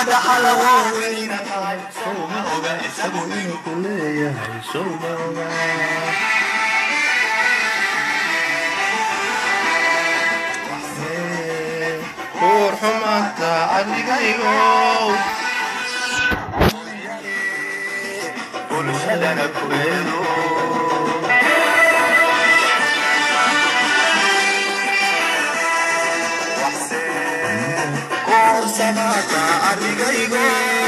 dhaxal waaweyna tahay sowma oga isagu inuu ku leeyahay sowma oga kuur xumaanta adigaygow bulshadana ku eedo kuursanaata arigaygo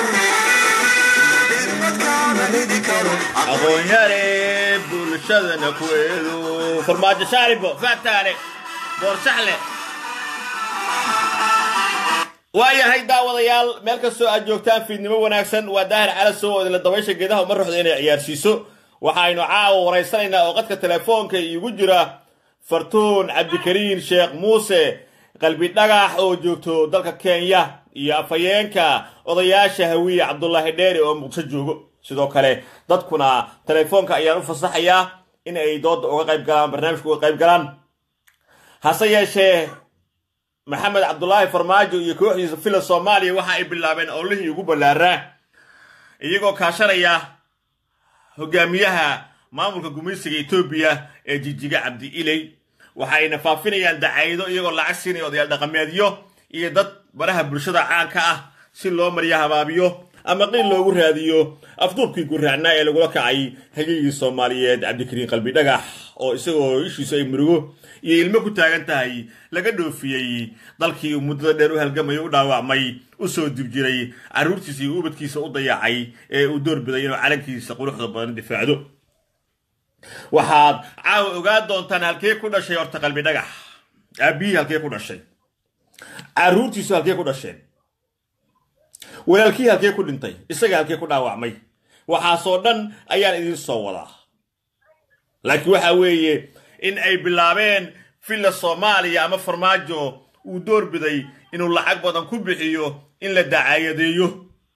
dirmadkaana ridi karo aqoonyare bulshadana ku eedo farmaajo shaaribo faataale boorsaxle waayahay daawadayaal meel kastoo aad joogtaan fiidnimo wanaagsan waa daahir calasow oo idinla dabaysha geedaha uma ruxda inay ciyaarsiiso waxaynu caawa waraysanaynaa oo qadka telefoonka iigu jira fartuun cabdikariin sheekh muuse qalbi dhagax oo joogto dalka kenya iyo afhayeenka odayaasha hawiye cabdulaahi dheere oo muqdisho joogo sidoo kale dadkuna telefoonka ayaan u fasaxayaa in ay dooda uga qayb galaan barnaamijka uga qayb galaan hase yeeshee maxamed cabdulaahi farmaajo iyo kooxdiisa fila soomaaliya waxa ay bilaabeen owlihii ugu ballaaraa iyagoo kaashanaya hogaamiyaha maamulka gumaysiga etoobiya ee jijiga cabdi iley waxayna faafinayaan dacaydo iyagoo lacag siinaya odayaal dhaqameedyo iyo dad baraha bulshada caanka ah si loo mariyo habaabiyo ama qiil loogu raadiyo afduubkii guraacnaa ee lagula kacay hagigii soomaaliyeed cabdikariin qalbi dhagax oo isagoo ishiisu ay murugo iyo ilmo ku taagan tahay laga dhoofiyey dalkii uu muddada dheer u halgamay u dhaawacmay u soo dib jiray carruurtiisa iyo ubadkiisa u dayacay ee uu doorbiday inuu calankiisa quruxda badan difaacdo waxaad caawa ogaan doontaan halkee ku dhashay horta qalbi dhagax aabbihii halkee ku dhashay carruurtiisu halkee ku dhasheen walaalkii halkee ku dhintay isaga halkee ku dhaawacmay waxaasoo dhan ayaan idiin soo wadaa laakiin waxa weeye in ay bilaabeen villa soomaaliya ama farmaajo uu doorbiday inuu lacag badan ku bixiyo in la dacaayadeeyo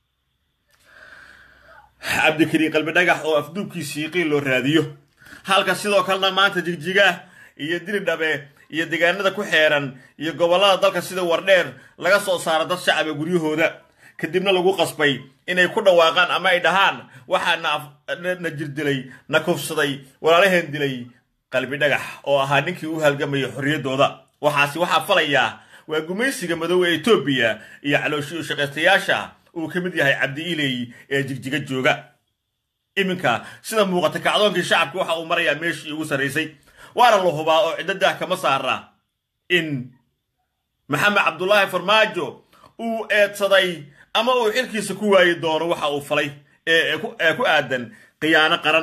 cabdikariin qalbi dhagax oo afduubkiisii qiil loo raadiyo halka sidoo kalena maanta jigjiga iyo diridhabe iyo deegaanada ku xeeran iyo gobollada dalka sida wardheer laga soo saaro dad shacaba guryahooda kadibna lagu qasbay inay ku dhawaaqaan ama ay dhahaan waxaa na jirdilay na kufsaday walaalaheen dilay qalbi dhagax oo ahaa ninkii u halgamaya xorriyaddooda waxaasi waxaa falayaa waa gumaysiga madow ee etoobiya iyo calooshii shaqaystayaasha uu ka mid yahay cabdi iley ee jigjiga jooga iminka sida muuqata kacdoonkii shacabka waxa uu marayaa meeshii ugu sarraysay waana la hubaa oo ciddo daah kama saara in maxamed cabdulaahi farmaajo uu eedsaday ama uu xilkiisa ku waayi doono waxa uu falay ee ku aadan khiyaano qaran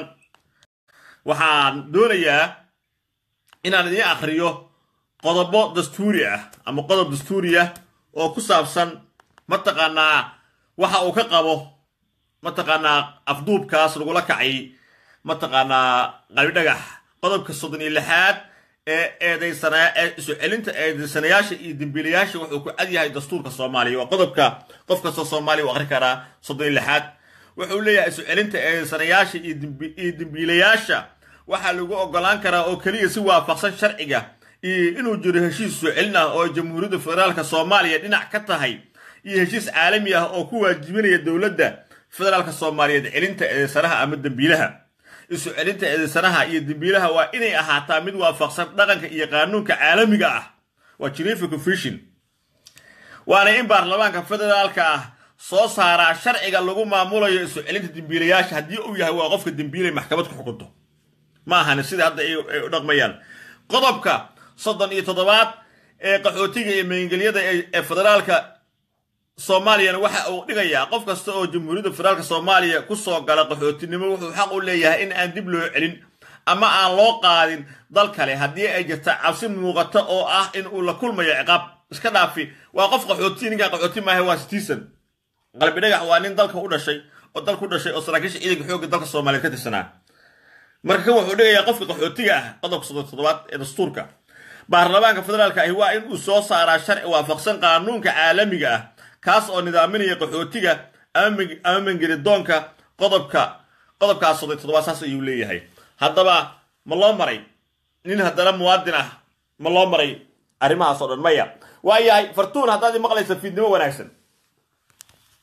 waxaan doonayaa inaan idiin akhriyo qodobo dastuuri ah ama qodob dastuuri ah oo ku saabsan mataqaanaa waxa uu ka qabo mataqaanaa afduubkaas lagula kacay mataqaanaa qalbi dhagax qodobka soddon iyo lixaad ee eedaysanaa ee isu celinta eedaysanayaasha iyo dembiilayaasha wuxuu ku cad yahay dastuurka soomaaliya waa qodobka qof kastoo soomaaliya u akhri karaa soddon iyo lixaad wuxuu leeyahay isu celinta eedaysanayaasha iyo dembiilayaasha waxaa lagu ogolaan karaa oo keliya si waafaqsan sharciga iyo inuu jiro heshiis soo celin ah oo jamhuuriyadda federaalka soomaaliya dhinac ka tahay iyo heshiis caalami ah oo ku waajibinaya dowladda federaalka soomaaliyeed celinta eedaysanaha ama dembiilaha isu celinta eedaysanaha iyo dembiilaha waa inay ahaataa mid waafaqsan dhaqanka iyo qaanuunka caalamiga ah waa geneva confusion waana in baarlamaanka federaalka ah soo saaraa sharciga lagu maamulayo isu celinta dembiilayaasha haddii uu yahay waa qofka dembiilay maxkamad ku xukunto ma ahani sida hadda ay u dhaqmayaan qodobka soddon iyo toddobaad ee qaxootiga iyo magangelyada ee federaalka soomaaliyana waxa uu dhigayaa qof kasta oo jamhuuriyadda federaalka soomaaliya ku soo gala qaxootinimo wuxuu xaq u leeyahay in aan dib loo celin ama aan loo qaadin dal kale haddii ay jirta cabsi muuqata oo ah in uu la kulmayo ciqaab iska dhaafi waa qof qaxooti ninkaan qaxooti maaha waa citizen qalbi dhagax waa nin dalka u dhashay oo dalka u dhashay oo saraakiisha ciidanka xoogga dalka soomaaliyeed ka tirsanaa marka kan wuxuu dhigayaa qofka qaxootiga ah qodobka soddon toddobaad ee dastuurka baarlamaanka federaalka ahi waa in uu soo saaraa sharci waafaqsan qaanuunka caalamiga ah kaas oo nidaaminaya qaxootiga ama mangelidoonka qodobka qodobkaas soddon toddobaad saas ayuu leeyahay haddaba ma loo maray nin haddana muwaadin ah ma loo maray arrimahaas oo dhan maya waayahay fartuun haddaad i maqlaysa fiidnimo wanaagsan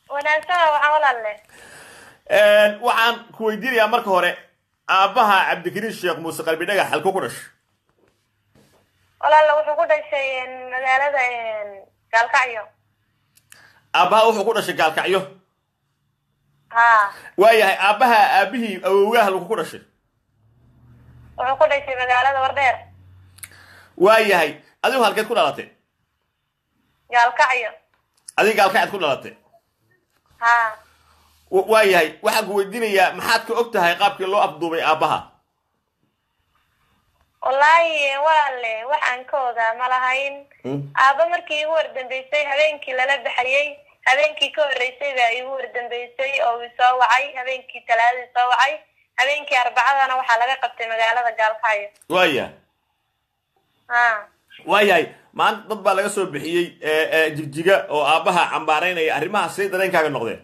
wanaagsana waxaa walaalle waxaan ku weydiinayaa marka hore aabbaha cabdikariin sheekh muuse qalbi dhagax halkuu ku dhashay walaalle wuxuu ku dhashay magaalada gaalkacyo aabbaha wuxuu ku dhashay gaalkacyo ha waayahay aabbaha aabihii awowgaha halku ku dhashay wuxuu ku dhashay magaalada wardheer waayahay adigu halkeed ku dhalatay gaalkacyo adiga gaalkacad ku dhalatay ha W- waayahay waxaan ku weydiinayaa maxaad ka og tahay qaabkii loo afduubay aabbaha wallaahi walaalle wax aan ka ogaa ma lahayn aabba markii igu wardambeysay habeenkii lala baxayey habeenkii ka horreysay baa igu wardambeysay oo uu soo wacay habeenkii talaadadii soo wacay habeenkii arbacadana waxaa laga qabtay magaalada gaalkacyo waaya ha waayahay maanta dad baa laga soo bixiyey ee, ee, jigjiga oo aabbaha cambaaraynaya arrimaha say dareenkaaga noqdeen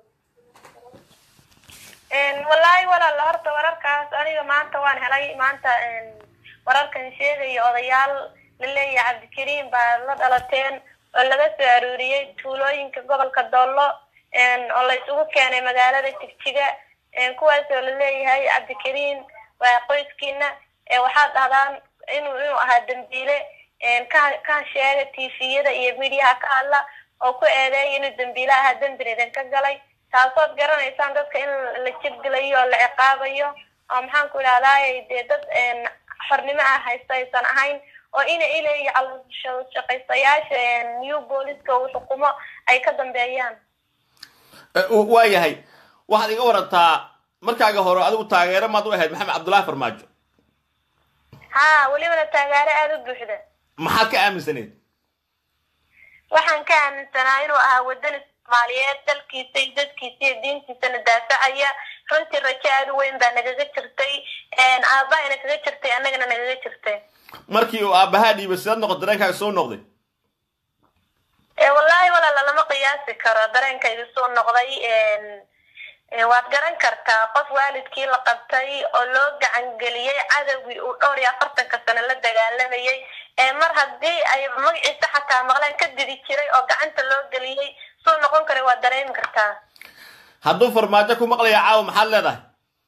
wallaahi walaala horta wararkaas aniga maanta waan helay maanta wararkan sheegaya odayaal la leeyahay cabdikariim baa la dhalateen oo laga soo aruuriyey tuulooyinka gobolka doollo oo la isugu keenay magaalada jigjiga kuwaas oo la leeyahay cabdikariim waa qoyskiina waxaad dhahdaan inuu inuu ahaa dambiile ka ka sheega tviyada iyo midiyaha ka hadla oo ku eedeeya inuu dambiile ahaa dembina idinka galay taasood garanaysaan dadka in la jibdilayo oo la ciqaabayo oo maxaan ku idhahdaay dee dad xornimo ah haysta aysan ahayn oo ina ilay shaqaystayaasha new booliska uu xukumo ay ka dambeeyaan waayahay waxaad iga warantaa markaaga hore adigu taageero maad u ahayd maxamed cabdullaahi farmaajo ha welibana taageero aada u buuxda maxaad ka aaminsaneed waxaan ka aaminsanaa inuu ahaa wadani soomaaliyeed dalkiisa iyo dadkiisa iyo diintiisana daafacaya runtii rajo aada u weyn baa nagaga jirtay aabahayna kaga jirtay annagana nagaga jirtay markii uu aabbahaa dhiibay sidaad noqon dareenkaaga soo noqday wallaahi walaala lama qiyaasi karo dareenkaydu soo noqday waad garan kartaa qof waalidkii la qabtay oo loo gacangeliyey cadowgii uu dhowr iyo afartanka sano la dagaalamayey mar haddii ay magaciisa xataa maqleen ka didi jiray oo gacanta loo geliyey suu noqon kara waad dareemi kartaa hadduu farmaajo ku maqlaya caawa maxaad leedahay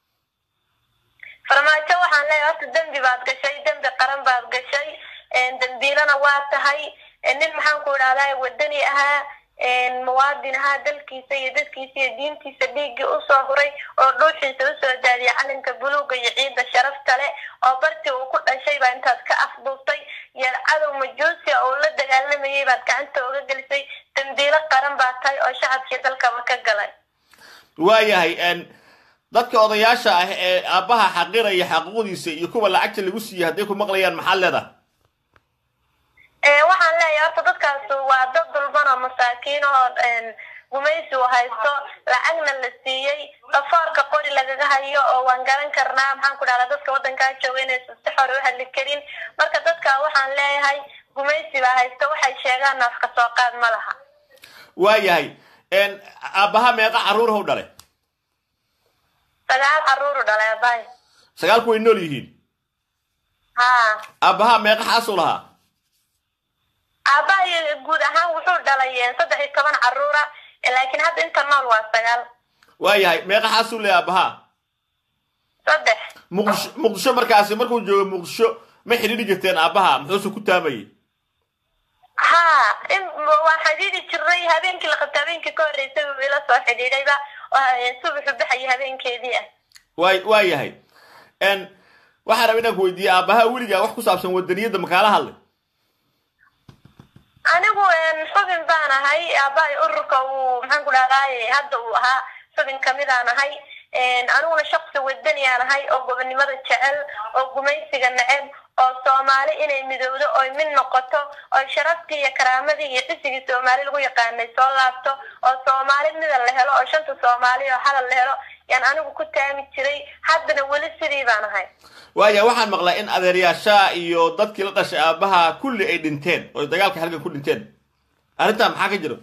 farmaajo waxaan leeyahay horta dembi baad gashay dembi qaran baad gashay dembiilana waa tahay nin maxaan ku idhahdaa wadani ahaa muwaadin ahaa dalkiisa iyo dadkiisa iyo diintiisa dhiiggii usoo huray oo dhuuxiisa usoo daadiyay calinka buluuga iyo ciidda sharafta leh oo bartii uu ku dhashay baa intaad ka afduubtay iyo cadow majuusia uu la dagaalamayay baad gacanta uga gelisay dambiilo qaran baa tahay oo shacabkii dalkaba ka galay waayahay dadka odayaasha ah ee aabbaha xaqiraya xaquuqdiisa iyo kuwa lacagta lagu siiyey hadday ku maqlayaan maxaad leedahay waxaan leeyahay horta dadkaas waa dad dulban oo masaakiin oo gumaysi u haysto lacagna la siiyey dhafoorka qori lagaga hayo oo waan garan karnaa maxaan ku dhahdaa dadka waddankaa jooga inaysan si xore u hadli karin marka dadka waxaan leeyahay gumaysi baa haysto waxay sheegaan nafka soo qaad ma laha waayahay aabbaha meeqa carruurahw dhale sagaal carruuru dhalay abaay sagaalku way nool yihiin ha aabbaha meeqa xaasuu lahaa aabbahay guud ahaan wuxuu dhalay saddex iyo toban carruura laakiin hadda inta nool waa sagaal waayahay meeqa xaasuu leeyahay aabbaha saddex muqdisho muqdisho markaasi markuu joogo muqdisho ma xidhiidhi jirteen aabbaha muxuuse ku taamayay ha in waan xidhiidhi jirnay habeenkii la qabta habeenkii ka horreysay uu ila soo xidhiidhayba subaxu baxaya habeenkeedii ah waay waayahay waxaan raba inaan ku weydiiyey aabbaha weligaa wax ku saabsan wadaniyadda makaala hadlay anigu xubin baan ahay aabbahay ururka uu maxaan ku dhahdaay hadda uu ahaa xubin kamidaan ahay aniguna shaksi wadaniyaan ahay oo gobonimada jecel oo gumaysiga neceb oo soomaali inay midowdo oy mid noqoto oo sharaftii iyo karaamadii iyo xisigii soomaali lagu yaqaanay soo laabto oo soomaali mida la helo oo shanta soomaali oo hadal la helo yaan anigu ku taami jiray haddana weli sidii baan ahay waaya waxaan maqlaa in adeeryaashaa iyo dadkii la dhashay aabbaha kulli ay dhinteen oo dagaalka halgan ku dhinteen arrintaa maxaa ka jiro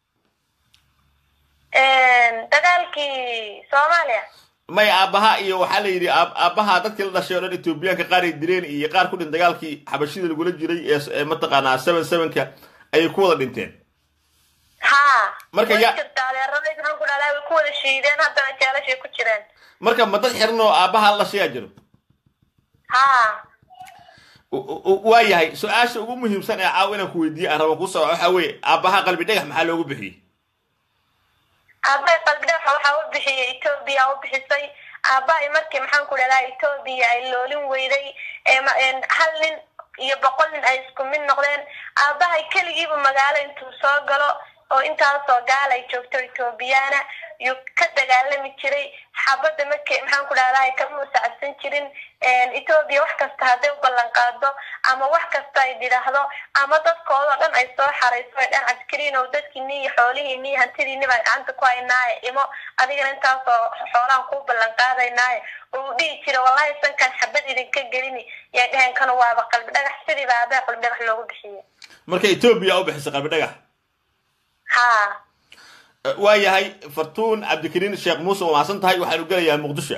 dagaalkii soomaaliya may aabbaha iyo waxaa la yidhi aabbaha dadkii la dhashay oo dhan etoobiyaanka qaar ay dileen iyo qaar ku dhin dagaalkii xabashida lagula jiray ee mataqaanaa seven sevenka ayay ku wada dhinteen ha marka way ya jirta adeeradayda maxaan ku dhahdaa way ku wada shiideen haddana jeelashay ku jireen marka ma dad xiran oo aabbaha la sheegaa jiro ha waa yahay su-aasha ugu muhiimsan ee caawa inaan ku weydiiye aan rabo kusoo waxaa weeye aabbaha qalbi dhagax maxaa loogu bixiyey aabbahay qalbi dhagaxa waxaa u bixiyey etoobiya u bixisay aabbahay markii maxaan ku dhahdaa etoobiya ay loolin weyday ee ma- een hal nin iyo boqol nin ay isku mid noqdeen aabbahay keligiiba magaalo intuu soo galo oo intaasoo gaal ay joogto etoobiyaana yuu ka dagaalami jiray xabadda markay maxaan ku dhahdaa kama usacabsan jirin etoobiya wax kasta hadday u ballan qaado ama wax kasta ay tidhaahdo ama dadkoodao dhan ay soo xarayso ay dhan cabdikariin oo dadkiini iyo xoolihiini iyo hantidiini baan gacanta ku haynaaye imo adigana intaasoo xoolahan kuu ballan qaadaynaaye uu dhihi jira wallahi sankan xabad idinka gelini yay dheheen kanu waaba qalbi dhagax sidii baa aabbaha qalbi dhagax loogu bixiyey marka etoobiya u bixisay qalbi dhagax ha waa yahay fartuun cabdikariin sheekh muuse waa mahadsan tahay waxaanu gelayaa muqdisho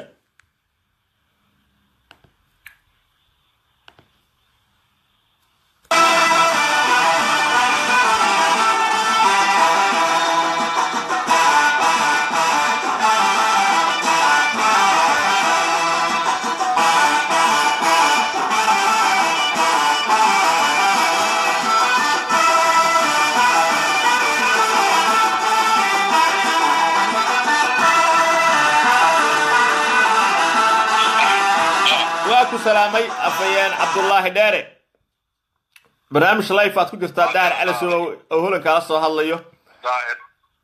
waa ku salaamay afayeen cabdullaahi dheere barnaamij life aad ku jirtaa daar calasow oo holankaala soo hadlayo daahir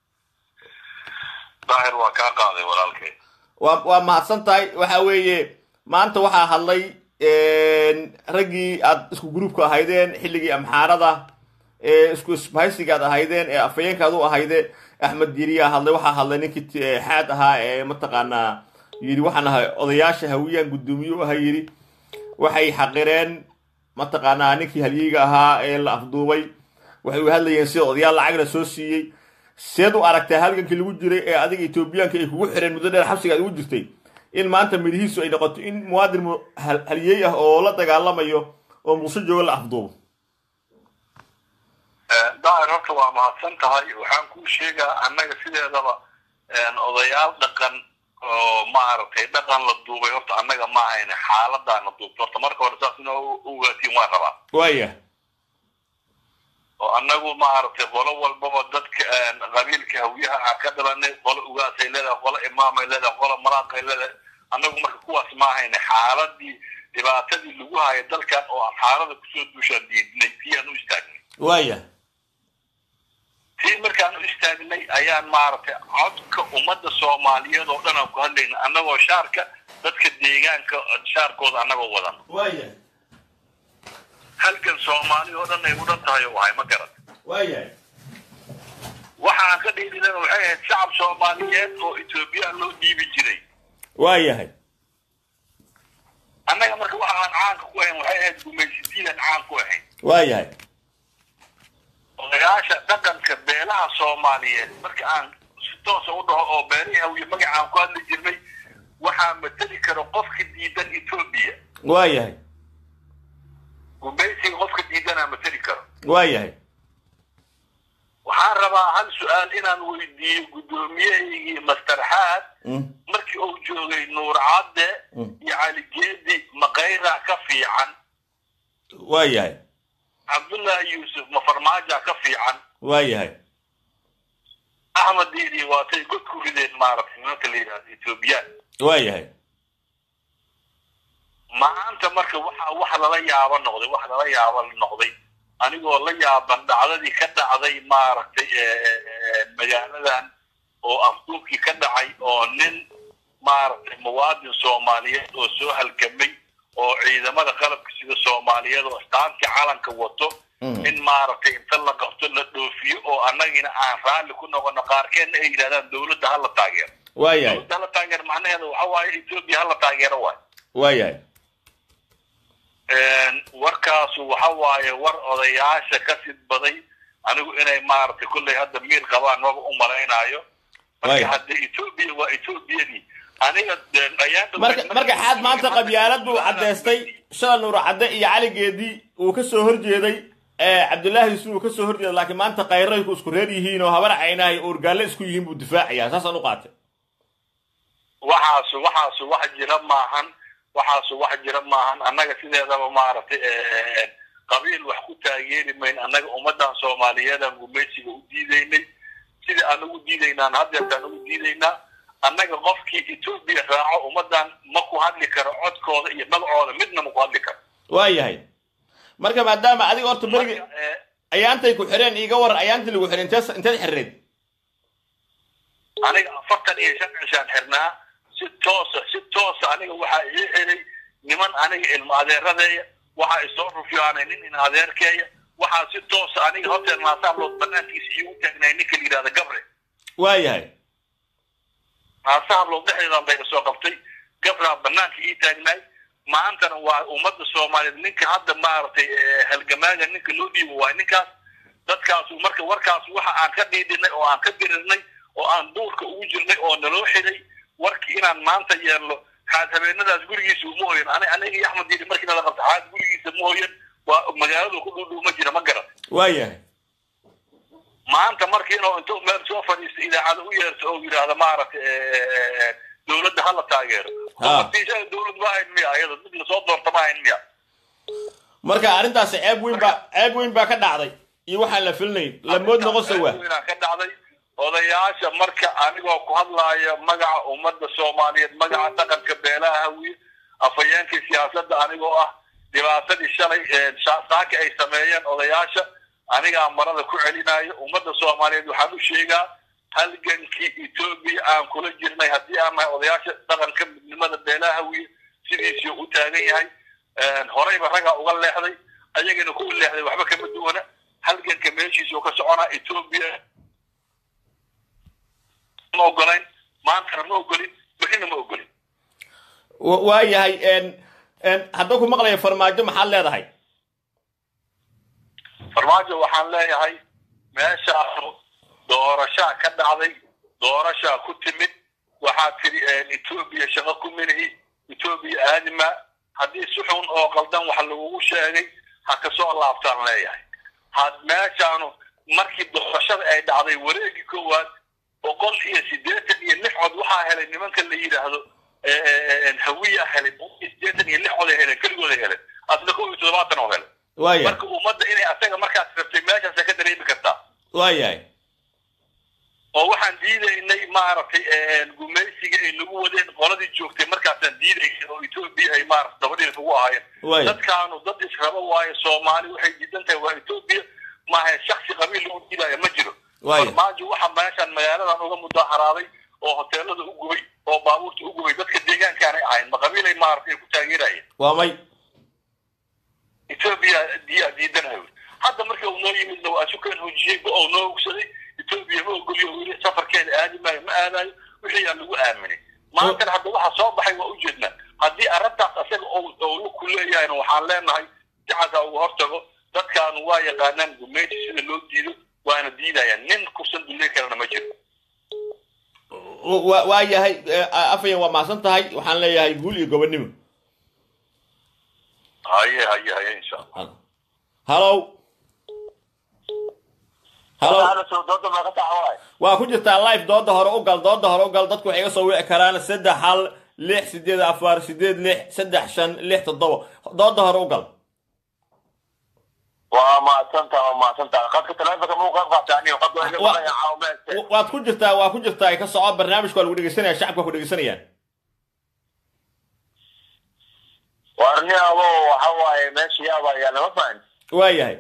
daahir waa kaa qaaday walaalkay waa waa mahadsan tahay waxa weeye maanta waxaa hadlay raggii aad isku gruubka ahaydeen xilligii amxaarada ee isku isbahaysiga aad ahaydeen ee afayeenkaad u ahayde axmed yiriyaa hadlay waxaa hadlay ninkii t- ee xaad ahaa ee mataqaanaa yidhi waxaan ahay odayaasha hawiyaan guddoomiye u ahaa yidhi waxay xaqireen mataqaanaa ninkii halyiga ahaa ee la afduubay waxay u hadlayeen sida odayaal lacagna soo siiyey seed u aragtaa halgankii lagu jiray ee adiga etoobiyaanka ay kugu xireen muddo dheer xabsiga aad ugu jirtay in maanta midhihiisu ay noqoto in muwaadin mu- hal- halyeey ah oo la dagaalamayo oo muqdisho jooga la afduubo daahir horta waa mahadsan tahay waxaan kuu sheegaa annaga sideedaba odayaal dhaqan oo maaragtay dhaqan la duubay horta annaga ma ahayne xaaladaana duubto horta marka hore saas inaa u ogaatiin waan rabaa waaya oo annagu maaragtay qolo walbaba dadka qabiilka hawiyaha aan ka dhalanay qolo ugaasay leedahay qolo imaamay leedahay qolo maraaqay leedahay annagu marka kuwaas ma ahayne xaaladii dhibaatadii lagu haya dalkan oo aan xaalada kusoo duushaan diidnay siyaan u istaagnay waaya tii markaan u istaagnay ayaan maaragtay codka ummadda soomaaliyeed oo dhan aan ku hadlayna annagoo shaarka dadka deegaanka shaarkooda annagoo wadan waaya halkan soomaali oo dhan ay u dhan tahay oo ahay ma garan waaya waxa aan ka dhiidinana waxay ahayd shacab soomaaliyeed oo etoobiyaan loo dhiibi jiray waayahay annaga marka waxa aan caanka ku ahayn waxay ahayd gumaysidiidan caan ku ahayn waayahay odayaasha dhaqanka beelaha soomaaliyeed marka aan si toosa u dhaho oo beelihii hawiye magacaan ku hadli jirnay waxaa mateli kara qofka diidan etoobiya waayahay gumaysiga qofka diidanaa mateli karo waayahay waxaan rabaa hal su-aal inaan weydiiyo guddoomiyahaygii mastarxaad Mm. markii uu joogay nuur cadde Mm. iyo caligeedi maqayra ka fiican waayahay cabdullaahi yuusuf ma farmaaja ka fiican waayahay axmed diidi waatay god ku rideen maaragtay nimanka la yidhahdo etoobiyaan waayahay maanta marka waxa wax lala yaabo noqday wax lala yaabo noqday anigoo la yaaban dhacdadii ka dhacday maaragtay magaaladan oo afduubkii ka dhacay oo nin maaragtay muwaadin soomaaliyeed oo soo halgamay oo ciidamada qalabka sida soomaaliyeed oo astaantii calanka wato Mm. in maaragtay inta la qabto la dhoofiyo oo annagina aan raalli ku noqono qaarkeedna ay yidhahdaan dowladda hala taageero waayahay dowladda hala taageero macnaheeda waxa waaye etoobiya hala taageero waay waayahay warkaasu waxa waaye war odayaasha ka sidbaday anigu inay maaragtay kolley hadda miir qabaan maba u malaynaayo marka Waaya. hadda etoobiya waa etoobiyadii aniga dee ayaan marka marka xaad maanta qabyaalad buu caddaystay shala nuur cadde iyo caligeedii uu ka soo horjeeday cabdullaahi yuusuf uu ka soo horjeeda laakiin maanta kayrayku isku reer yihiin oo habar caynahay oo urgaalle isku yihiin buu difaacayaa saasaan u qaatay waxaasu waxaasu wax jira maahan waxaasu wax jira maahan annaga sideedaba maaragtay qabiil wax ku taageeri mayn annaga ummaddan soomaaliyeedaan gumaysiga u diidaynay sidii aan ugu diidaynaan haddeertaan ugu diidaynaa annaga qofkii etoobiya raaco ummaddan ma ku hadli karo codkooda iyo magacooda midna ma ku hadli karo waayahay marka maadaama adiga horta berigi Marka, eh, ayaantay ku xireen iiga waran ayaantii lagu xiray intees inteed xirreed aniga afartan iyo shan cishaan xirnaa si toosa si toosa aniga waxaa ii xiray niman aniga ilmo adeeradeeya waxaa isoo rufyaanay nin in adeerkeeya waxaa si toosa aniga hotel naasaablood banaankiisa iigu taagnay ninka la yidhahda gabre waayahay naasahablood dhexdeedan bay kasoo qabtay gabraa banaanka ii taagnaay maantana waa ummadda soomaaliyeed ninka hadda maaragtay eh, halgamaaga ninka loo dhiibo waa ninkaas dadkaasu marka warkaas waxa aan ka dhiidhinay oo aan ka dirirnay oo aan duurka ugu jirnay oo naloo xiday warkii inaan maanta yeelno xaad habeenadaas gurigiisa uma hoyan ani aniga iyo axmed diiri markii nala qabta xaad gurigiisa ma hoyan waa magaaladu ku dhuudhuuma jira ma garan waayahay maanta markii inuu intuu meel soo fadhiisto idaacada u yeerto oo yidhaahda maaragtay eh, dowladda hala taageero Ha. Martiisha dowlad ma ahayn miya ayada mid lasoo doorta ma ahayn miya marka arrintaasi ceeb weyn baa ceeb weyn baa ka dhacday iyo waxaan la filnayn lamood noqonsa waa Arrintaas ka dhacday odayaasha marka anigoo ku hadlaaya magaca ummadda soomaaliyeed magaca dhaqanka beelaha hawiye afhayeenkii siyaasadda anigoo ah dhibaatadii shalay ee sha- saaka ay sameeyeen odayaasha anigaa marada ku celinayo ummadda soomaaliyeed waxaan u sheegaa halgankii etoobiya aan kula jirnay haddii aan nahay odayaasha dhaqanka midnimada beelaha hawiye sidiisii u taagan yahay horeyba ragaa uga leexday ayagana kuwa leexday waxba kama duwana halganka meeshiisa oo ka soconaa etoobiya ma ogolayn maantana ma ogolin bixina ma ogolin Wa- waayahay en en hadduu ku maqlaya farmaajo maxaad leedahay farmaajo waxaan leeyahay meeshaanu doorashaa ka dhacday doorashaa ku timid waxaa tiri etoobiya shaqo ku minihi etoobiya aadima haddii si xun oo qaldan wax lagugu sheegay ha kasoo laabtaan leeyahay had meeshaanu markii doorashada ay dhacday wareegii koowaad boqol iyo siddeetan iyo lix cod waxaa helay nimanka la yidhaahdo hawiya helay boqol iyo siddeetan iyo lix cod ay heleen keligooda heleen asna kow iyo toddobaatan oo helay waayahay marka ummadda inay asaga markaas rabtay meeshaasa ka dareemi kartaa waayahay oo waxaan diidaynay maaragtay gumaysiga ay nagu wadeen qoladii joogtay markaasaan diidaynay oo etoobiya ay maarata dabadhiilka ugu ahaayeen Waaya. dadkaanu dad israbo waayo soomaali waxay diidan tahay waa etoobiya maaha shaksi qabiil lagu diidaya ma jiro Waaya. farmaajo waxa meeshaan magaaladan uga mudaharaaday oo hoteelada u gubay oo baabuurta u gubay dadka deegaankaanay ahayn ma qabiilay maaragtay ku taageerayeen waa may etoobiya diyaa diidanayo hadda markii uu noo yimidna waa sukan hojiyey ba uu noo ogsaday etoobiya ma ogoliyo uu yidhi safarkeeda aadi maayo ma aadayo wixii aa lagu aaminay maantana hadda waxa soo baxay waa ujeednaa haddii arrintaas asaga owla ku leeyahayna waxaan leenahay sicasa uga hortago dadkaanu waa yaqaanaan gumeyti sida loo diido waana diidayaan nin kursan dulley kalena ma jiro Wa- waayahay eh, afhayan waa mahadsan tahay waxaan leeyahay guul iyo gobonnimo haye haye haye insha allah hallow hallow waa ku jirtaa live dooda hore u gal dooda hore u gal dadku waxay iga soo wici karaan saddex hal lix sideed afar sideed lix saddex shan lix toddoba dooda hore u gal waa mahadsantaa waa mahadsantaa qadka taleefonka muu qayb qaata aniga qad waa iga Wa- maqlaya caawimaadka Wa- waad ku jirtaa waa ku jirtaa ay ka soco barnaamijka waa lagu dhegeysanaya shacabka waa ku dhegeysanayaan warni abo waxa waaye meesha yaaba ayaa lama fahan waayahay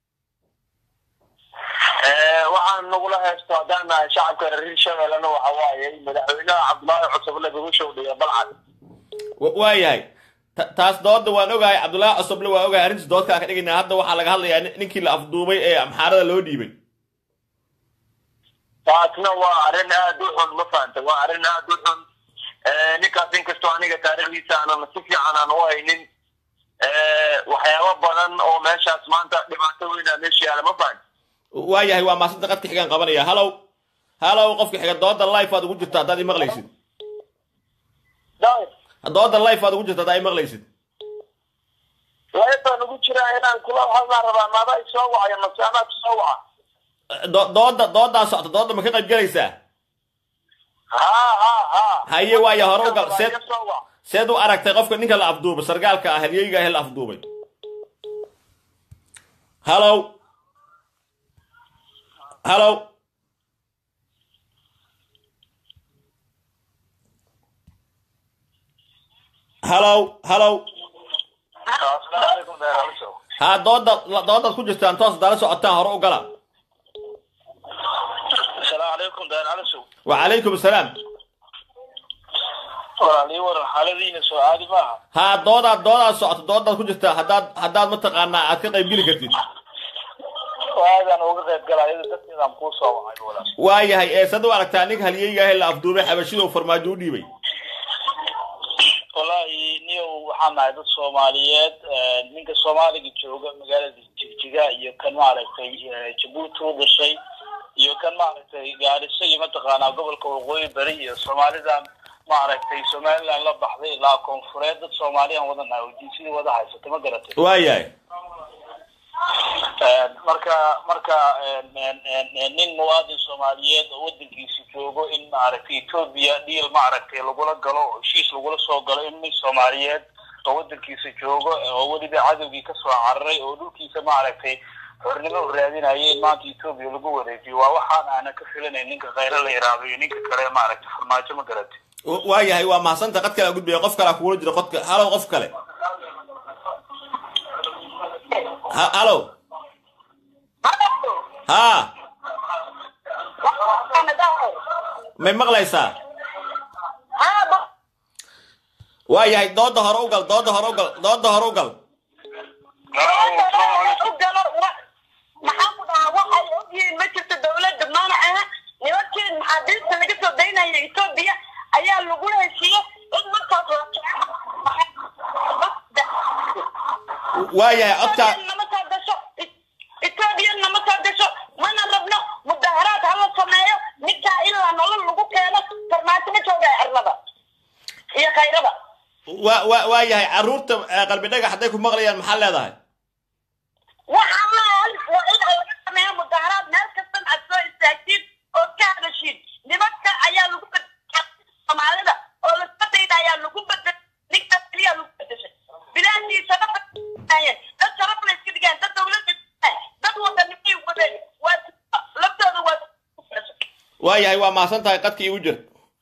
waxaan nagula haysto haddaan nahay shacabka reer shabeellena waxa waaye madaxweynaha cabdullaahi cusuble lagu showdhiya balcad Wa- waayahay Ta- taas dooda waan ogahay cabdullaahi cosoble waa ogahay arrintiis doodkaa ka dhigaynaa hadda waxaa laga hadlayaa nin- ninkii la afduubay ee amxaarada loo dhiibay taasna waa arrin aad u xun ma fahanta waa arrin aad u xun ninkaas inkastoo aniga taariikhdiisa aanan si fiican aan u haynin waxyaabo badan oo meeshaas maanta dhibaato weyn aa meesha yaala ma fahanta waayahay waa maasanta qadka xigaan qabanaya hallow hallow qofka xiga dooda life aad ugu jirta haddaad i maqlaysid dooda life aad ugu jirta haddaad i maqlaysid laybaan ugu jira jira inaan kula hadlaan rabaa maada isoo wacaya masaanaa isoo waca Do- dooda doodaa socota dooda ma ka qayb gelaysaa haa haa haa haye waaya hore u gal seed Iga soo wac seed u aragtay qofka ninka la afduubay sargaalka ah halyeyga ah la afduubay hallow hallow hallow hallow asalaamu calaykum deeraliso haa dooda doodaad ku jirtaan toos dala socotaan hore u gala asalaamu calaykum deeraliso wacalaykum asalaam walaalii waran xaaladiina soo caadi maaha haa doodaad doodaad socota doodaad ku jirtaa haddaad haddaad mataqaanaa aad ka qayb geli kartid aadaan uga qayb galaya dadkeedaan kuu soo wacay walaal waayahay ee sad u aragtaa ninka halyeyga ah ee la afduubay xabashida uu farmaajo u dhiibay wallaahi niyow waxaan nahay dad soomaaliyeed ninka soomaaliga jooga magaalada jigjiga iyo kan maaragtay jabuuti u dhashay iyo kan maaragtay gaariso iyo mataqaanaa gobolka waqooyi bari iyo soomaalidan maaragtay somaliland la baxday ilaa koonfureed dad soomaaliyaan wada nahay oo jinsidii wada haysata ma garatay waayahay marka marka nin muwaadin soomaaliyeed oo wadankiisa joogo in maaragtay etoobiya dhiil maaragtay lagula galo oo heshiis lagula soo galo in nin soomaaliyeed oo wadankiisa joogo oo weliba cadowgii kasoo cararay oo dhulkiisa maaragtay xornimo u raadinaya in maanta etoobiya lagu wareejiyo waa waxaan aanan ka filanayn ninka khayre la yiraahdo iyo ninka kale maaragtay farmaajo ma garatay waayahay waa mahadsantaha qad kale a gudbaya qof kale a kugula jira qodka halow qof kale Ha- halow haa may maqlaysaa waayahay dooda hore u gal dooda hore u gal dooda hore u gal maxaa ku dhahaa waxay ogyihiin ma jirto dowladda mana aha nimankii maxaabiista laga soo daynaya etoobiya ayaa lagu heshiiyey in markaas waayahay codkaa nama soo gasho etoobiya nama soo gasho mana rabno mudaharaad hala sameeyo ninkaa ilaa nolol lagu keeno farmaajo ma jooga cirlada iyo khayrada wa wa waayahay carruurta eh, qalbi dhagax hadday ku maqlayaan maxaa leedahay waxaa maal waa in laga sameeyo mudaharaad meel kastan aad soo istaagtiin oo ka hadashiin nimanka ayaa lagu bedelay soomaalida oo laska dayda ayaa lagu bedelay ninkaas keliya lagu bedeshay bilaashii sharaf dad sharaf la iska dhigaan dad dowladda dad wadanimay wadeen waa laftooda waa waayahay waa mahadsan tahay qadka iigu jir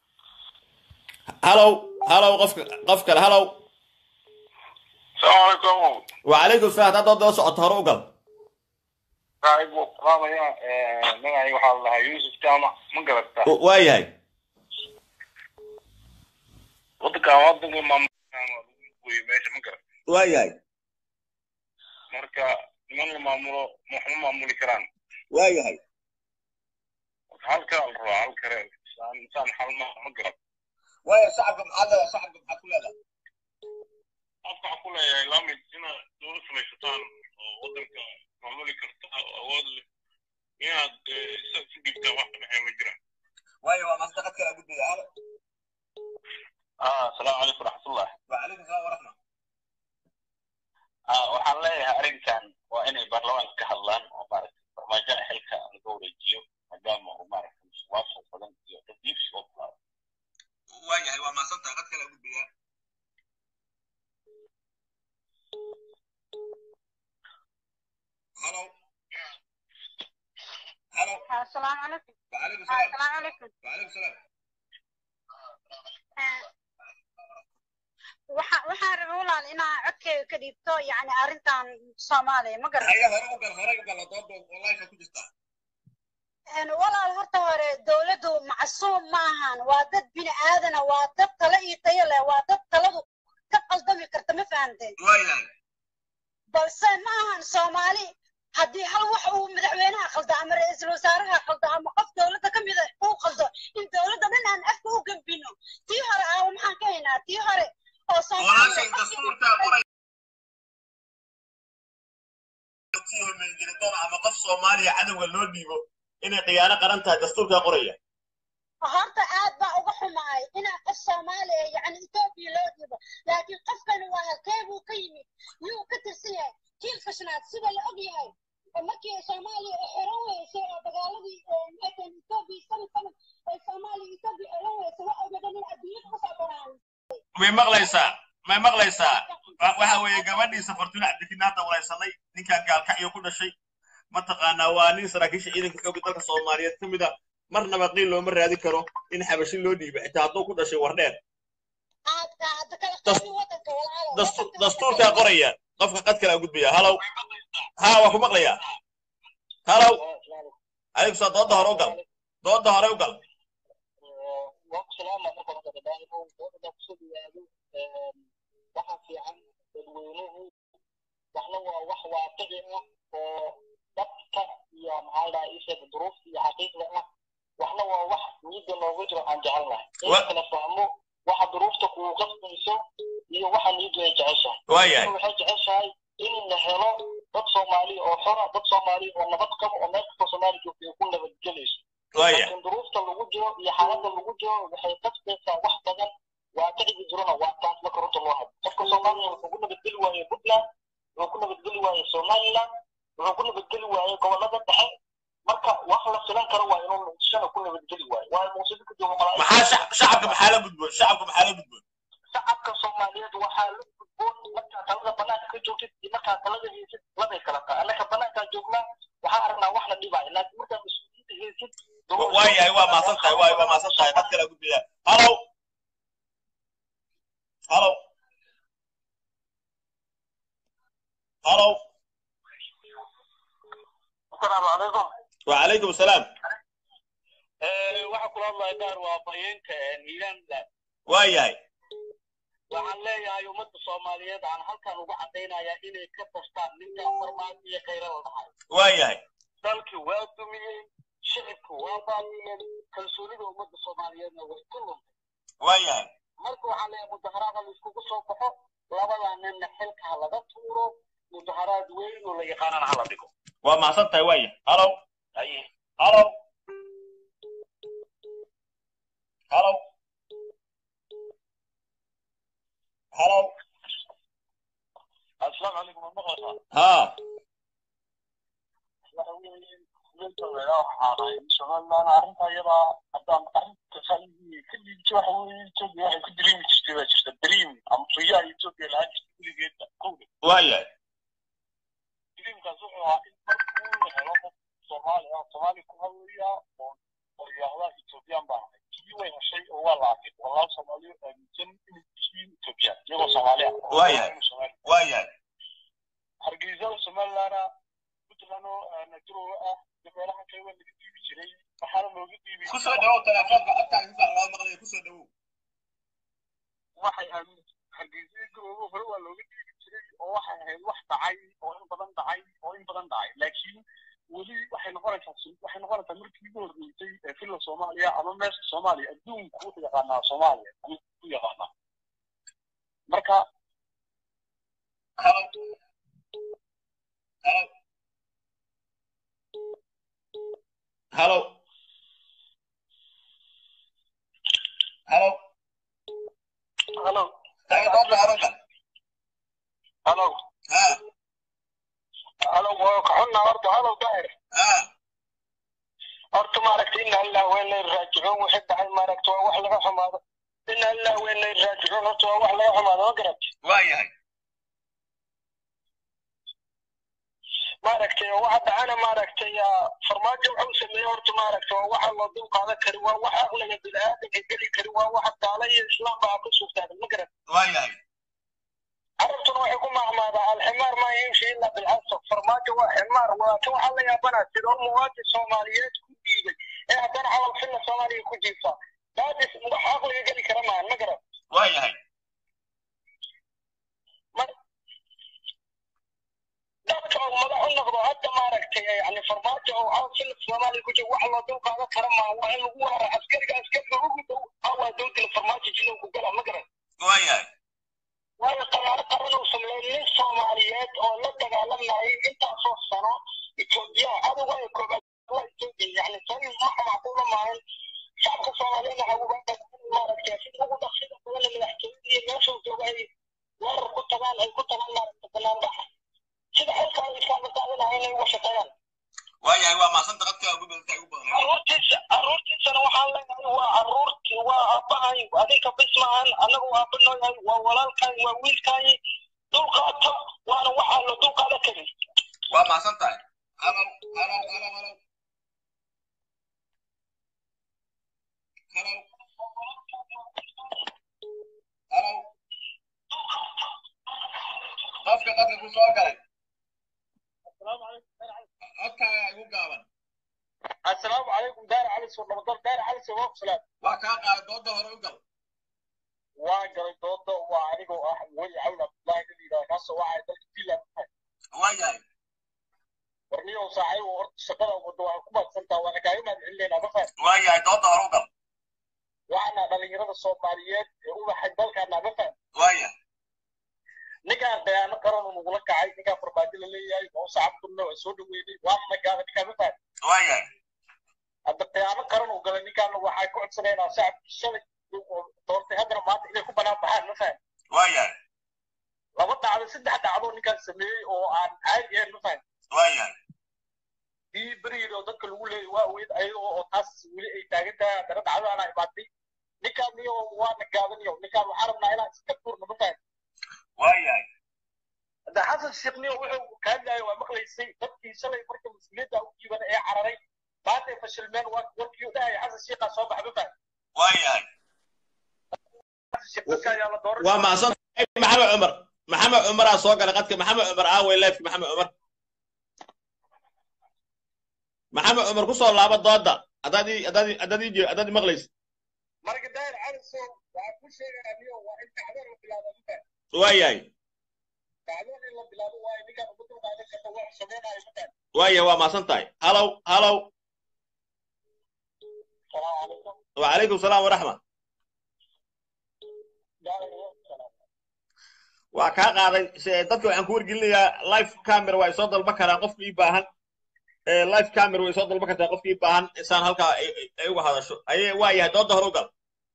halow halow qofka qof kale halow salaamu calaykum wacalaykum salam haddaad dooda la socoto hore u gal saaxiib wuu qaamaya magacay waxaa la dhahaa yuusuf jaamac ma garata waayahay wadankan wadanka maamulwey meesha ma garata waayahay marka niman la maamulo waxma maamuli karaan waayahay halkaa la rabaa hal kare insaan insaan xal ma ma garata waaya shacabka maxaad leedahay shacabka maxaad ku leedahay qofka waxaa ku leeyahay lamid inaad dowlad samaysataan oo wadanka maamuli karta oo awood leh inaad isa isu dhigtaan wax ka dhexeeya ma jiraan waaya waa mahadsan qad kale a gudbaya halo asalaamu calaykum waraxmatullah wacalaykum salam waraxma waxaan leeyahay arrinkan waa inay baarlamaanka ka hadlaan oo maaragtay farmaajo xilka laga wareejiyo maadaama uu maaragtay musuqmaasuq badan iyo tadbiibsi oo bilaabo waayahay waa mahadsan tahay qad kale a gudbaya halo halo asalaamu calaykum wacalaykum salam asalaamu calaykum wacalaykum salam waxa waxaan rabay walaal inaa codkeyga ka dhiibto yani arrintan soomaaliya ma garan haya hore u gal hore u gal dooda wallahi ka ku jirtaa walaal horta hore dowladdu macsuum ma ahan waa dad bini aadana waa dad talo iyo tayo leh waa dad taladu ka qaldami karta ma fahamteen waayahay balse ma ahan soomaali haddii hal wax uu madaxweynaha qaldo ama ra-iisul wasaaraha qaldo ama qof dowladda ka mida uu qaldo in dowladda dhan aan afka u gembino tii hore aawo maxaan ka haynaa tii hore oo walaashay soomaaliya dastuurkaa qoray sii hormarin jiray doon ama qof soomaaliya cadowga loo dhiibo inay khiyaano qaran tahay dastuurkaa qoraya horta aad baa uga xumaay inaa qof soomaaliya yacni etoobiya loo dhiibo laakiin qofkani waa halkee buu ka yimid yuu ka tirsan yahay jiilka shanaad sida la og yahay oo markii soomaaliya ay xiran weysay oo dagaaladii maxay etoobiya sanad sanad ay soomaaliya etoobiya xiran weysay wax ogadan in adduunyada kusoo banaan may maqlaysaa may maqlaysaa Wa- waxa weeye gabadhiisa fortuna cabdikina hadda waraysanay ninkan gaalkacyo ku dhashay mataqaanaa waa nin saraakiisha ciidanka xoogga dalka soomaaliyeed ka mid a marnaba qiil looma raadin karo in xabashi loo dhiibo xitaa hadduu ku dhashay wardheer aad aad kala Das- qaadi wadanka walaalo Dastu- dastuurkaa qoraya qofka qad kale gudbaya halow ha waa ku maqlayaa halow adigu saa dooda hore u gal dooda hore u gal waxaa fiican dadweynuhu waxna waa wax waaqici ah oo dadka iyo maxaa dhaha isheeg duruufta iyo xaqiiqda ah waxna waa wax niyadda loogu jiro aan jecelnahay in Wa- la kala fahmo waxa duruufta kugu qasbayso iyo waxa niyaddu ay jeceshahay waayahay waxay jeceshahay in la helo dad soomaali oo xora dad soomaali oo nabad qabo oo meel kastoo soomaali joogta ay ku nabadgelayso waayahay laakiin duruufta lagu jiro iyo xaaladda lagu jiro waxay qasbaysaa wax badan waaqiciga jirona waa taas marka runta loo hadlo qofka soomaaliya wuxuu ku nabadgeli waaye puntland wuxuu ku nabadgeli waaye somaliland wuxuu ku nabadgeli waaye gobolada dhexe marka wax la filan karo waa inuu muqdishona ku nabadgeli waayo waayo muqdisho ka jooga maxaa malaa'ika shac- shacabka maxaa la gudboon shacabka maxaa la gudboon shacabka soomaaliyeed waxaa la gudboon markaa talada banaanka ka joogtid iyo markaa talada haysid labay kala tahay annaka banaankaa joognaa waxaa aragnaa wax la dhibaayo laakiin markaa mas-uuliyiinta haysid Wa- waayahay waa maasan tahay waay waa maasan tahay qad kale gudbaya halow halow halow asalaamu calaykum وعليكم السلام waxaa kula hadlaya gaar waa afhayeenka hiilaanland waayahay waxaan leeyahay ummadda soomaaliyeed aan halkan uga caddaynayaa inay ka tastaan ninka farmaajo iyo khayra la dhahay waayahay dalkii waa dumiyey shicibku waa baabiyeen kalsoonida ummadda soomaaliyeedna way ku luntay waayahay marka waxaan leeyahay mudaharaada la iskugu soo baxo labadaa ninna xilka ha laga tuuro mudaharaad weyn oo la yaqaanana hala dhigo waa mahadsan tahay waaya halow haye halow halow halow asalaamu calaykum ma maqlaysaa haa waxa weeye ninka weeraa waxaanay somaliland arrinta iyadaa haddaan arrinta faa'iidii ka dhiibto waxa weeye etoobiya waxay ku diriimi jirtay baa jirta diriim ama riyaa etoobiya lahaan jirta weligeedba kowda waayahay diriimkaas wuxuu ahaa in markuu la helo qof soomaali ah soomaali ku hadlaya oo oo yidhaahda etoobiyaan baan ahay kii way heshay oo waa la arkay walaal soomaaliyo aaminsan inay yihiin etoobiyaan iyagoo soomaali ah Waayahay. waayahay hargeysada somalilandna puntland oo najirowa ah meelaha kale waa laga dhiibi jiray waxaana looga dhiibi kusoo dhawow telefoonka codkaaga si loo maqlayo kusoo dhawow waxay aamin hargeysada garoobo hore waa looga dhiibi jiray oo waxay ahayd wax dhacay oo in badan dhacay oo in badan dhacay laakiin weli waxay noqonaysaa sun- waxay noqonaysaa markii ugu horreysay ee filla soomaaliya ama meesha soomaaliya adduunku wuxuu yaqaanaa soomaaliya ayuu u yaqaanaa marka halow halow halow halow halo taga doonta halow halo haa halo waa ka xunnaa horta halo daahir haa horta maaragta ina allah weyn lay raajicuun wixii dhacay maaragta waa wax laga xumaado ina allah weyn lay raajicuun horta waa wax laga xumaado ma garat waayahay maaragtay waxa dhacana maaragtay farmaajo wuxuu sameeyey horta maaragtay waa waxa loo dul qaadan kari waa waxa aqliga bini'aadamka geli kari waa waxa gaala iyo islaamba ku suugtaagan ma garat waayahay carabtuna waxay ku mahmaadaa alximaar maa yimshi ila bilxasab farmaajo waa ximaar waa kan waxaa la yaabanaa sidoo muwaadin soomaaliyeed ku dhiibay ee haddana camal filla soomaaliya ku jiifa daadis wax aqliga geli kara maahan ma garat waayahay dadka oo madax u noqdo hadda maaragtay yani farmaajo oo caw filla soomaaliya ku jira wax loo dul qaadan kara maaha waa in lagu weeraro askariga askariga ugu dhow awaa dowdila farmaajo jilow ku gala ma garan waayahay waayo qaraaro qaran uu sameeyey nin soomaaliyeed oo la dagaalamayay intaasoo sano etoobiya aduga ay koobaad waa etoobiya yani tan maxa macquula maahan shacabka soomaaliyeedna haguba maaragtay sida ugu dhaqsida badan madaxtooyada iyo meeshuu jooga ay weerar ku tagaan ay ku tagaan maaragta banaanbaxa sida xilkaa inay uga shaqeeyaan waayahay waa maasanta qadka ugu badanta ugu badan caruurtiisa caruurtiisana waxaan leenahay waa caruurti waa aabbahay adinka bis maahan annaga waa aabba noo yahay waa walaalkaay waa wiilkaay dulqaata waana waxaa la dulqaada karin waa maasan tahay halow halow halow halow halow halow qofka qadka ku soo galay codkaaga igu gaaban assalaamu calaykum daar cali soo nabadal daar cali soo salaam waa kaa qaaday dooda hore u gal waa galay dooda waa anigoo ah weli cawn abdullaahi la yidhaha kaasoo waxay dalka finland waayahay warniyow saaxiibo horta shaqada wadda waa ku maadsantaa waana kaaga mahad celinayna ma faham waayahay dooda hore u gal waxaana dhalinyarada soomaaliyeed ee u baxay dalkaana ma faham waaya ninkaan khiyaano qaran nagula kacay ninkaan farmaajo la leeyahay oo sacabkunna waa soo dhaweynay waana nagaada ninkaan ma faham waayahay hadda khiyaano qaran uu galay ninkaana waxay ku codsanaynaa shacabkii shalay doortay haddana maanta inay ku banaan baxaan ma faham waayahay laba dhacdo saddex dhacdo ninkaan sameeyey oo aan caadi ahayn ma faham waayahay ii berigeeda oo dadka lagu leeyay waa weyd ayagoo oo taas weli ay taagan tahay haddana dhacdadaana imaatay ninkaan niyo waana gaadaniyo ninkaan waxaa rabnaa inaan iska tuurno ma faham waayahay hadda xasan sheekh niyo wuxuu ka hadlayay waa maqlaysay dadkii shalay marka mas-uuliyadda u jiiban ee cararay maanta ay fashilmeen waa warkii u dhahaya xasan sheekhaa soo baxa ma faham waayahay xasan sheekh dadka ayaa la dooran waa mahadsan maxamed cumar maxamed cumaraa soo galay qadka maxamed cumar aaway leefki maxamed cumar maxamed cumar ku soo laaba dooda haddaad ii- haddaad ii- haddaad ii- haddaad ii maqlaysid marka daayir cali soo waxaa ku sheegayaa niyo waa in kacdoon la bilaabo ma faham waayahay kacdoon in la bilaabo waayo ninkaan ugu dulqaadan karta waa samaynayo ma faham waayahay waa mahadsan tahay halow halow salaamu calaykum wacalaykum salaam waraxma waa kaa qaaday se- dadka waxaan ku wargelinayaa live camera waa isoo dalba karaan qofka ii baahan Eh, live camera way soo dalba kartaa qofka ii baahan insaan halkaa ay ay- ay uga hadasho aye waa yahay dooda hore u gal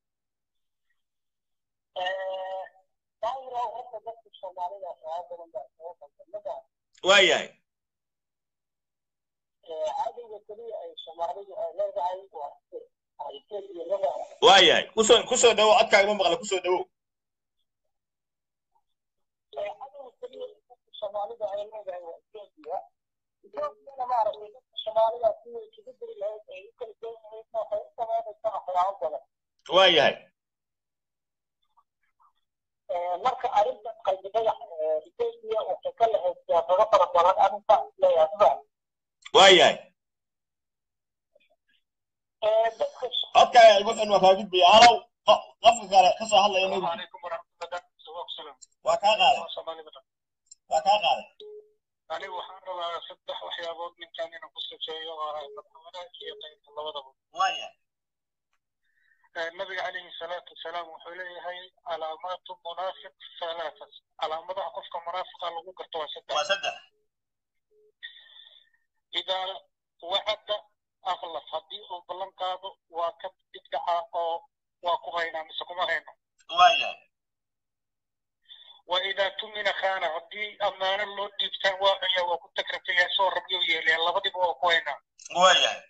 waa yahay waa yahay kusoo kusoo dhawo codkaaga ma maqla kusoo dhawo waa yahay marka arrintan qalbi dhagax ethiopia waxay ka lahayd siyaasado fara badan arrinta leeyahay waa yahay dadka codkaaga igu xun waa kaa gudbaya halow qo- qofka kale ka soo hadlaya ma gudbi عليكم ورحمة الله وبركاته waa kaa qaaday waa kaa qaaday anigu waxaan rabaa saddex waxyaabood ninkan inaan ku sifeeyo oo ah madaxweynaha iyo qaybta labadaba waa yahay nabiga calayhi salaatu wasalaam wuxuu leeyahay calaamaatu munaafiq halaata calaamadaha qofka munaafiqa lagu garto waa saddex waa saddex idaa wacada akhlaf haddii uu ballan qaado waa ka bidgaca oo waa ku haynaa mise kuma hayno waa yahay وإذا تمن خانة هدي أمانة لو ديبتان واقعية وكو تكرتي يسو ربيو يلي الله بدي بوا كوينا waa yahay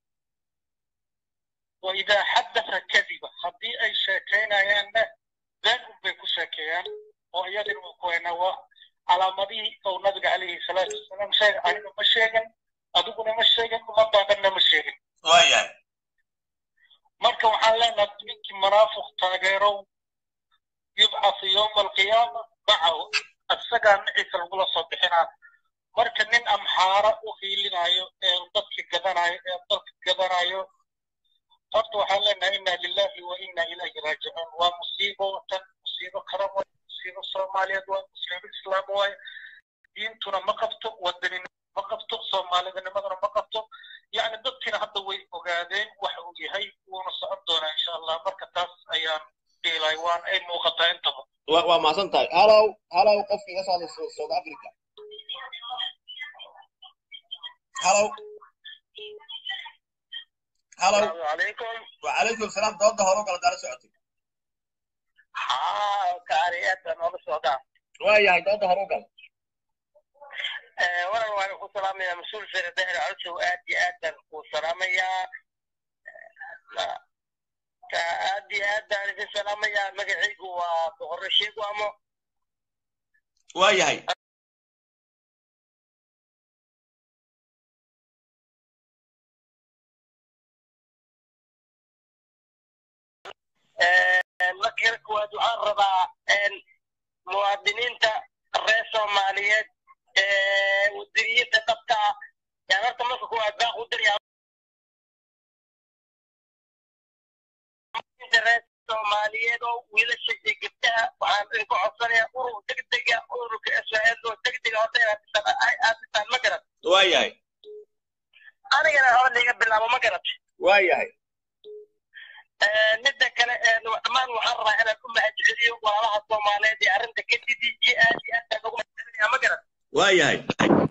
وإذا حدث كذبة هدي أي شاكين أيان ذان بيكو شاكيان وإيادي كوينا و على مدي أو نبي عليه الصلاة والسلام شيء أنا مشيغن أدوكنا مشيغن وما بعدنا مشيغن waa yahay marka waxaan leenahay ninkii munaafiq taageerow yubcasu yowma alqiyaama macahu isagaa maciisa lagula soo bixinaa marka nin amxaara u hiilinayo ee dadka gadanayo ee dalka gadanayo horta waxaan leenahay inna lillahi wa inna ilayhi raajicuun waa musiibo tan musiibo karan waay musiibo soomaaliyeed waay musiibo islaam waay diintuna ma qabto wadanina ma qabto soomaalidanimaduna ma qabto يعني dadkina hadda way ogaadeen waxa uu yahay wuuna socon doonaa insha allah marka taas ayaan dhiilay waan ay muuqataa intaba waa waa mahadsan tahay halow halow qofka iga soo hadlay Sou- south africa halow halow asalaamu calaykum wacalaykum salaam dooda hore u gala daala socotay haa kaariyada noola socdaa waa yahay dooda hore u gal waran waan ku salaamayaa mas-uul sare dahir codsow aad iyo aad baan ku salaamayaa aad iyo aad baan idin salaamayaa magacaygu waa boqorre sheegu amo waayahay marka koowaad waxaan rabaa muwaadiniinta reer soomaaliyeed wadaniyada dhabta ah yaan horta marka koowaad baaq u diryaa reer soomaaliyeed oo wiilasha iyo gabdhaha waxaan idinku codsanayaa urur degdega ururka israel oo degdega horta inaad dhisaan aad dhisaan ma garat waayahay anigana hore liiga bilaabo ma garat waayahay midda kale dhammaan waxaan rabaa inaan u mahadceliyo walaalaha soomaaliyeed ee arrinta ka didi iyo aad iyo aad baan ugu mahadcelinayaa ma garat waayahay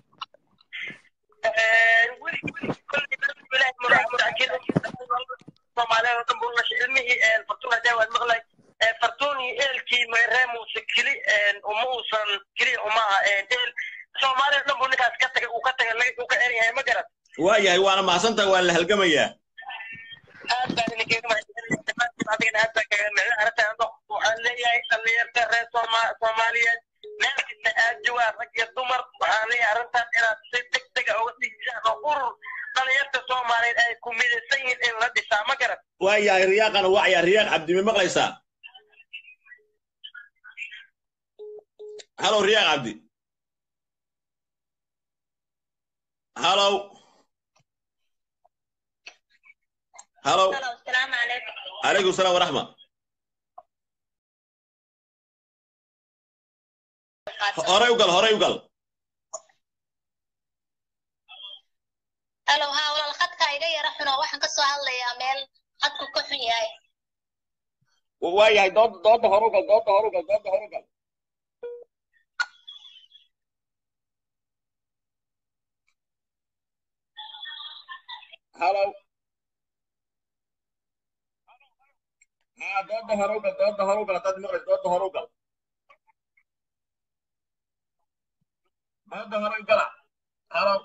soomaaliyeed oo dhan buu lashay ilmihii fartuun hadee waan maqlay fartuun iyo eelkii meeree muuse keli uma uusan keliya uma aha eel soomaaliya dhan buu ninkaas ka tagay uu ka tagay uu ka eran yahay ma garat waayahay waana mahadsantahay waa la halgamayaa aad baan idinkaga mahadcelinaya dhammaantiin adigana aad baan kaga mahadcelin arrintan waxaan leeyahay dhallinyarta reer Sooma- soomaaliyeed meel kasta aad joogaan rag iyo dumar waxaan leeyahay arrintan inaad si degdega uga dhigisaan oo urur dhallinyarta soomaaliyeed ay ku midaysan yihiin in la dhisaa ma garan waayahay riyaaqana wacyaa riyaaq cabdi ma maqlaysaa halow riyaaq cabdi halow halow السلام عليكم calaykum salaam waraxma horey u gal horey u gal هلو ها ولا الخط كايغا يرا خنو waxaan ka soo hadlayaa meel khadku ka xun yahay waayahay dood dooda hore u gal dooda hore u gal dooda hore u gal halow ها dooda hore u gal dooda hore u gal haddaad maqlayso dooda hore u gal dooda hore u gala halow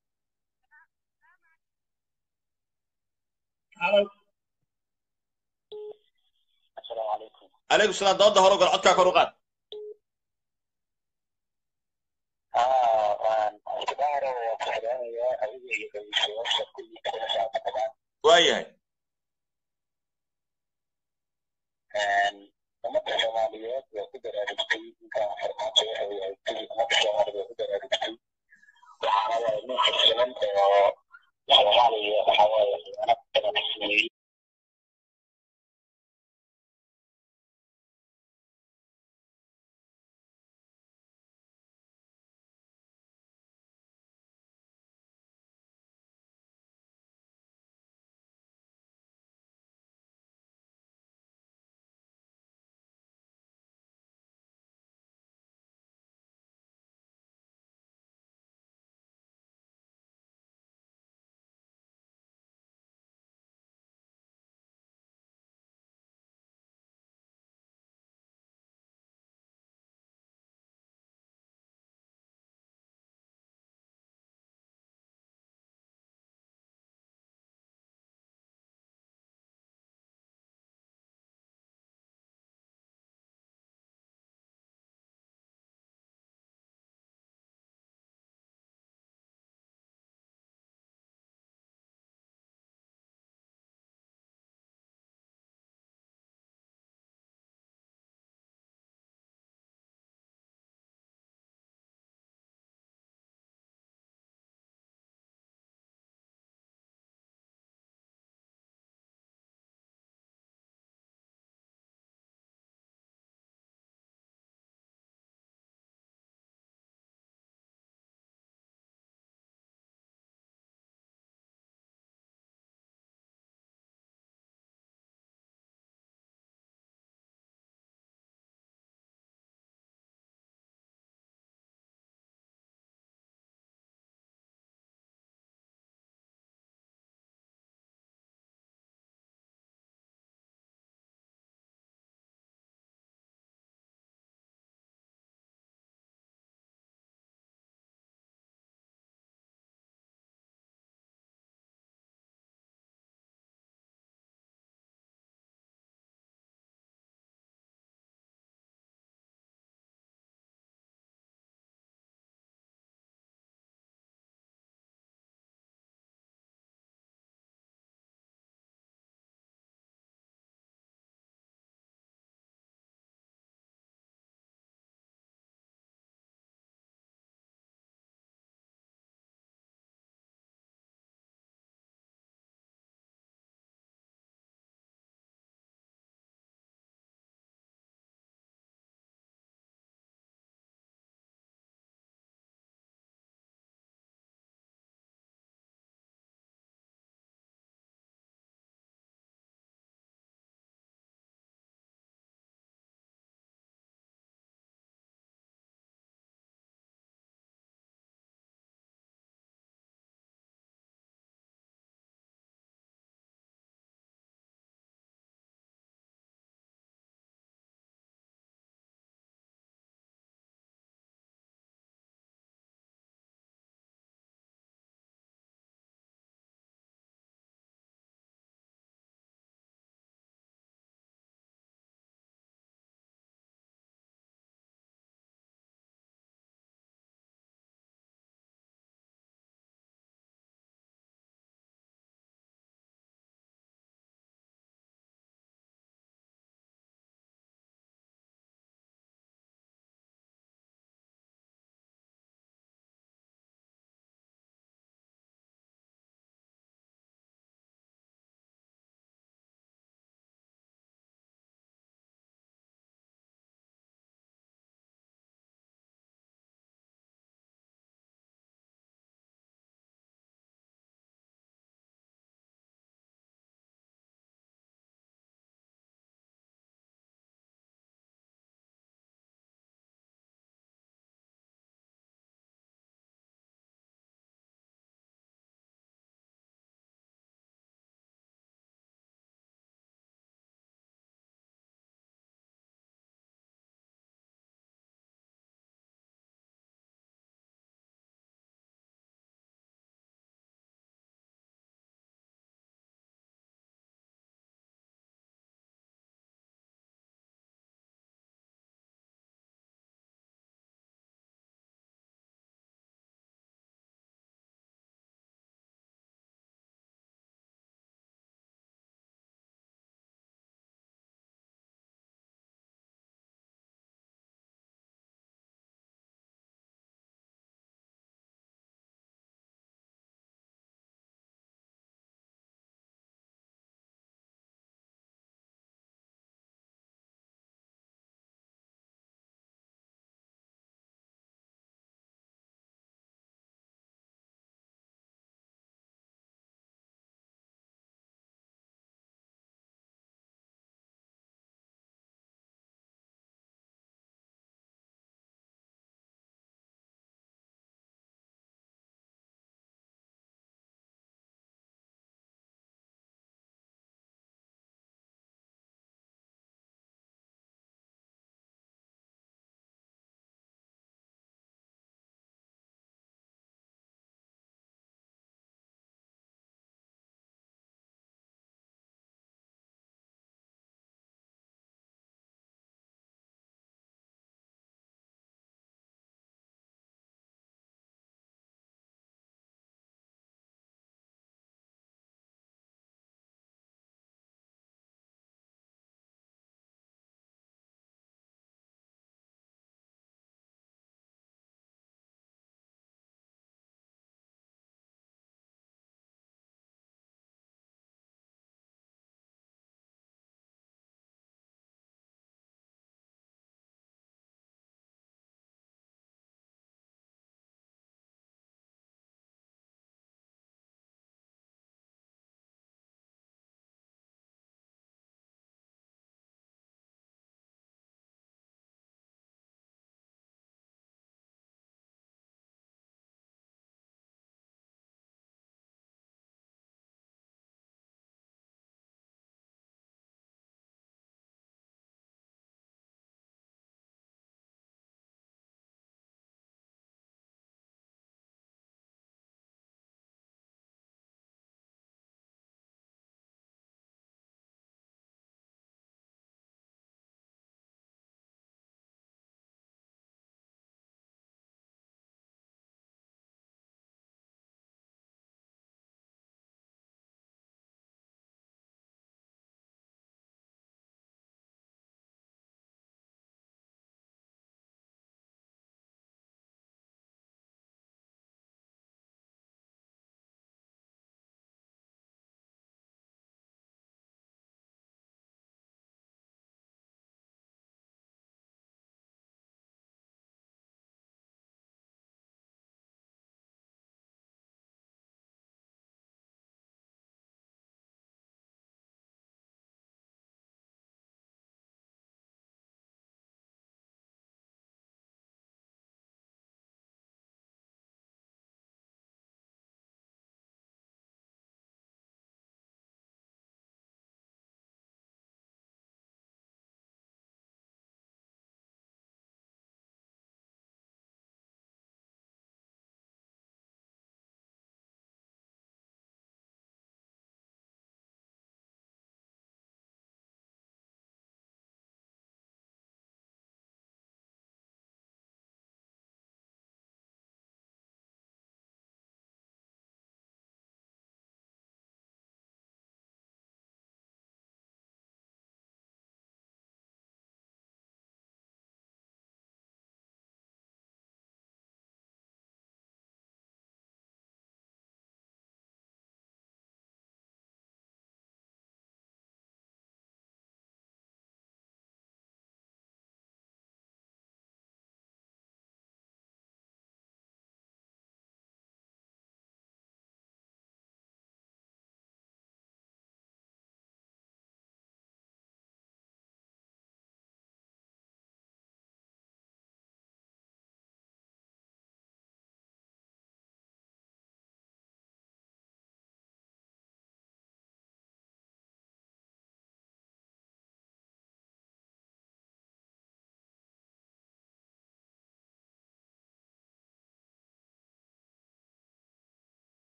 halow asalaamu calaykum calaykum salaam dooda hore u gal codkaa kor u qaad